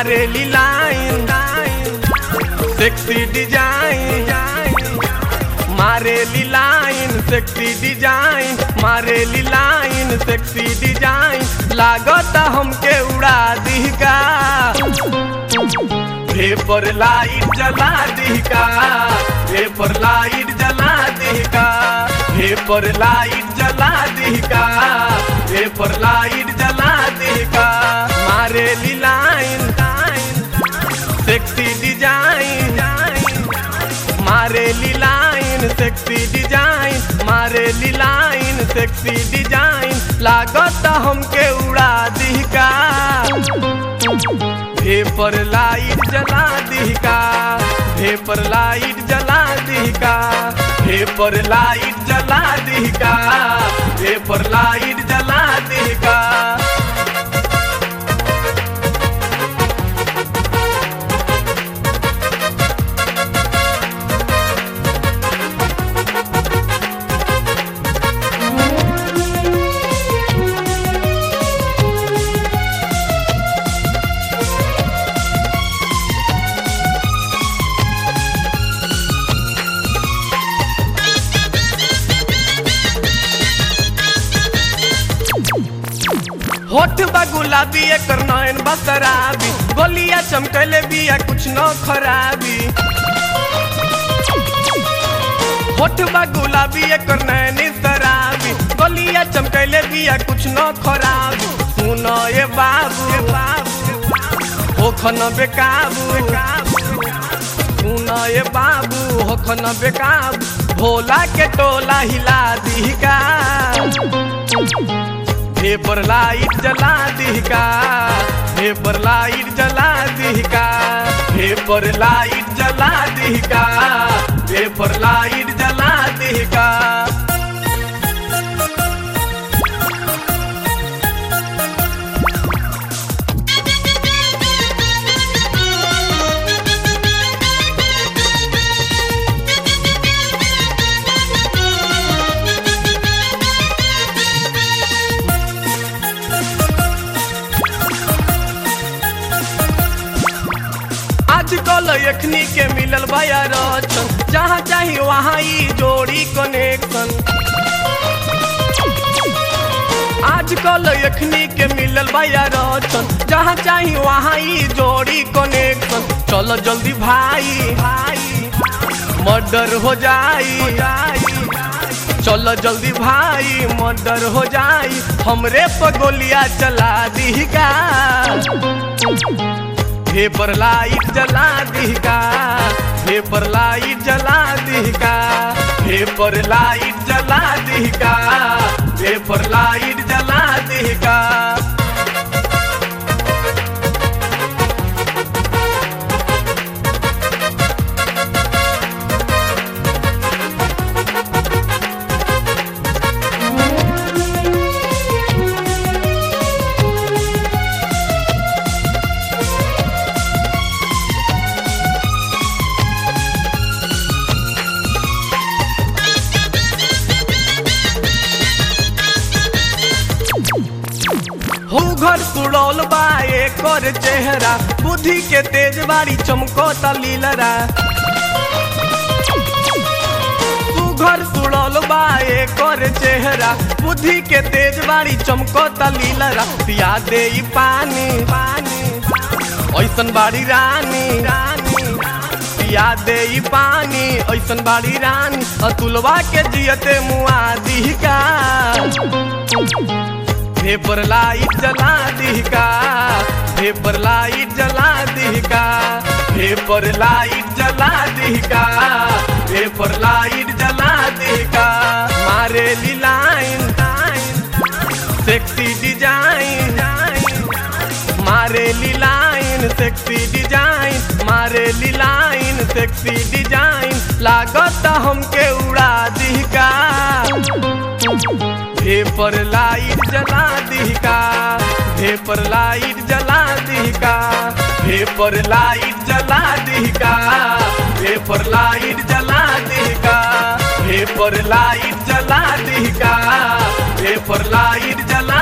मारेली line sexy design मारेली line sexy design मारेली लाइन सेक्सी डिजाइन लागत हमके उड़ा दी का पेपर लाइट जला दी का पेपर लाइट जला दी का पेपर लाइट जला दी का पेपर लाइट जला दी का मारेली लाइन सेक्सी डिजाइन मारेली लाइन सेक्सी डिजाइन मारेली लाइन सेक्सी डिजाइन लागत हमके उड़ा दी का पेपर लाइट जला दी का पेपर लाइट जला दी का पेपर लाइट जला दी का पेपर लाइट जला दी का होठ बा गुलाबी एकर नयन बा शराबी गोलिया चमकले बिया कुछ न खराबी होठ बा गुलाबी एकर नयन शराबी गोलिया चमकले बिया कुछ न खराबी सुन ए बाबू ए बाबू होखन बेकाबू सुन ए बाबू होखन बेकाबू भोला के टोला हिला दी का पेपर लाइट जला दी का पेपर लाइट जला दी का पेपर लाइट जला दी का पेपर लाइट जला दी का आजकल एखनी के मिलल बया रचन जहाँ चाही वहाँ ई जोड़ी कनेक्शन आजकल एखनी के मिलल बया रचन जहाँ चाही वहाँ ई जोड़ी कनेक्शन चलो जल्दी भाई भाई मर्डर हो जाई चलो जल्दी भाई मर्डर हो जाई हमरे पर गोलियां चला दी का पेपर लाइट जला दी का पेपर लाइट जला दी का पेपर लाइट जला दी का पेपर लाइट जला दी का हो घर सुड़ौल बा एकर चेहरा बुद्धि के तेज बारी चमको तलीलरा तू घर सुड़ौल बा एकर चेहरा बुद्धि के तेज बारी चमको तलीलरा पिया दे ई पानी पानी ऐसन बाड़ी रानी रानी पिया दे ई पानी ऐसन बाड़ी रानी अतुलवा के जियते मुआ दी का पेपर लाइट जला दी का पेपर लाइट जला दी का पेपर लाइट जला दी का पेपर लाइट जला दी का मारेली लाइन सेक्सी डिजाइन मारेली लाइन सेक्सी डिजाइन मारेली लाइन सेक्सी डिजाइन लागत हमके उड़ा दी का पेपर लाइट जला दी का पेपर लाइट जला दी का पेपर लाइट जला दी का पेपर लाइट जला दी का पेपर लाइट जला दी का पेपर लाइट जला